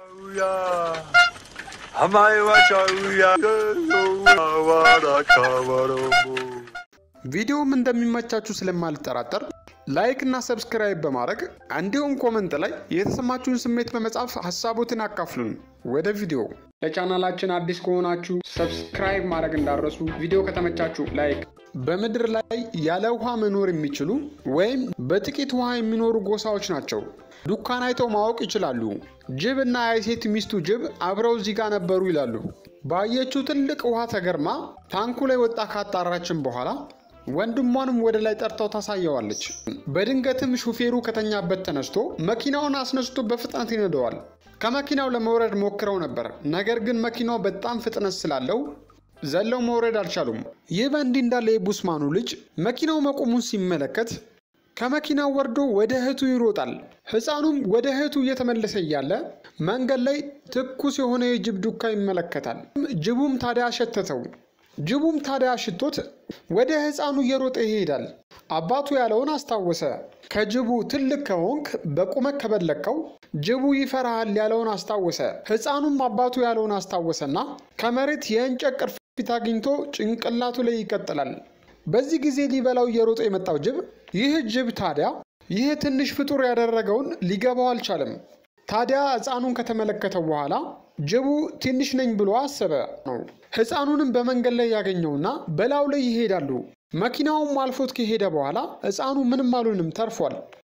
ቪዲዮም እንደሚመቻችሁ ስለማልጠራጠር ላይክ እና ሰብስክራይብ በማድረግ እንዲሁም ኮመንት ላይ የተሰማችሁን ስሜት በመጻፍ ሀሳቦትን አካፍሉን። ወደ ቪዲዮ ለቻናላችን አዲስ ከሆናችሁ ሰብስክራይብ ማድረግ እንዳረሱ፣ ቪዲዮ ከተመቻችሁ ላይክ። በምድር ላይ ያለ ውሃ መኖር የሚችሉ ወይም በጥቂት ውሃ የሚኖሩ ጎሳዎች ናቸው። ዱካን አይተው ማወቅ ይችላሉ። ጅብ እና የሴት ሚስቱ ጅብ አብረው እዚህ ጋር ነበሩ ይላሉ። ባየችው ትልቅ ውሃ ተገርማ ታንኩ ላይ ወጣ ካጣራችን በኋላ ወንድሟንም ወደ ላይ ጠርተው ታሳየዋለች። በድንገትም ሹፌሩ ከተኛበት ተነስቶ መኪናውን አስነስቶ በፍጥነት ይነደዋል። ከመኪናው ለመውረድ ሞክረው ነበር። ነገር ግን መኪናው በጣም ፍጥነት ስላለው ዘለው መውረድ አልቻሉም። ይህ በእንዲህ እንዳለ የቡስማኑ ልጅ መኪናው መቆሙን ሲመለከት ከመኪናው ወርዶ ወደ እህቱ ይሮጣል። ሕፃኑም ወደ እህቱ እየተመለሰ እያለ መንገድ ላይ ትኩስ የሆነ የጅብ ዱካ ይመለከታል። ጅቡም ታዲያ አሸተተው። ጅቡም ታዲያ አሽቶት ወደ ሕፃኑ እየሮጠ ይሄዳል። አባቱ ያለውን አስታወሰ። ከጅቡ ትልቅ ከሆንክ በቁመት ከበለከው ጅቡ ይፈራሃል ያለውን አስታወሰ። ሕፃኑም አባቱ ያለውን አስታወሰና ከመሬት የእንጨት ቅርፊት አግኝቶ ጭንቅላቱ ላይ ይቀጥላል። በዚህ ጊዜ ሊበላው እየሮጠ የመጣው ጅብ ይህ ጅብ ታዲያ ይህ ትንሽ ፍጡር ያደረገውን ሊገባው አልቻለም። ታዲያ ሕፃኑን ከተመለከተው በኋላ ጅቡ ትንሽ ነኝ ብሎ አሰበ ነው። ሕፃኑንም በመንገድ ላይ ያገኘውና በላዩ ላይ ይሄዳሉ። መኪናውም አልፎት ከሄደ በኋላ ሕፃኑ ምንም አሉንም ተርፏል።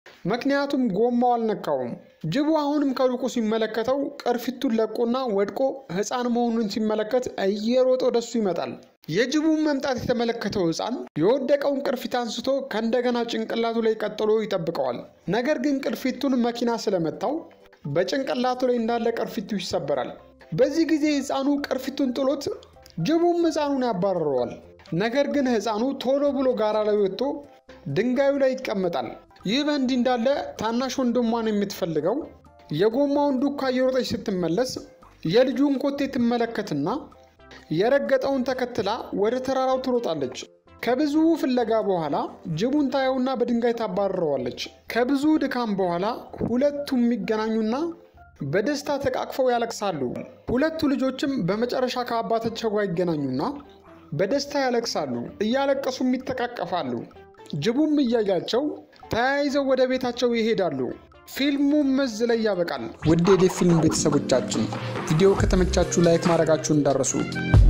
ምክንያቱም ጎማው አልነካውም። ጅቡ አሁንም ከሩቁ ሲመለከተው ቅርፊቱን ለቆና ወድቆ ሕፃን መሆኑን ሲመለከት እየሮጠ ወደሱ ይመጣል። የጅቡን መምጣት የተመለከተው ሕፃን የወደቀውን ቅርፊት አንስቶ ከእንደገና ጭንቅላቱ ላይ ቀጥሎ ይጠብቀዋል። ነገር ግን ቅርፊቱን መኪና ስለመታው በጭንቅላቱ ላይ እንዳለ ቅርፊቱ ይሰበራል። በዚህ ጊዜ ሕፃኑ ቅርፊቱን ጥሎት ጅቡም ሕፃኑን ያባረረዋል። ነገር ግን ሕፃኑ ቶሎ ብሎ ጋራ ላይ ወጥቶ ድንጋዩ ላይ ይቀመጣል። ይህ በእንዲህ እንዳለ ታናሽ ወንድሟን የምትፈልገው የጎማውን ዱካ እየሮጠች ስትመለስ የልጁን ኮቴ ትመለከትና የረገጠውን ተከትላ ወደ ተራራው ትሮጣለች። ከብዙ ፍለጋ በኋላ ጅቡን ታየውና በድንጋይ ታባርረዋለች። ከብዙ ድካም በኋላ ሁለቱም የሚገናኙና በደስታ ተቃቅፈው ያለቅሳሉ። ሁለቱ ልጆችም በመጨረሻ ከአባታቸው ጋር ይገናኙና በደስታ ያለቅሳሉ። እያለቀሱም ይተቃቀፋሉ። ጅቡም እያያቸው ተያይዘው ወደ ቤታቸው ይሄዳሉ። ፊልሙም እዚህ ላይ ያበቃል። ውድ የዴፍ ፊልም ቤተሰቦቻችን ቪዲዮ ከተመቻችሁ ላይክ ማድረጋችሁ እንዳረሱ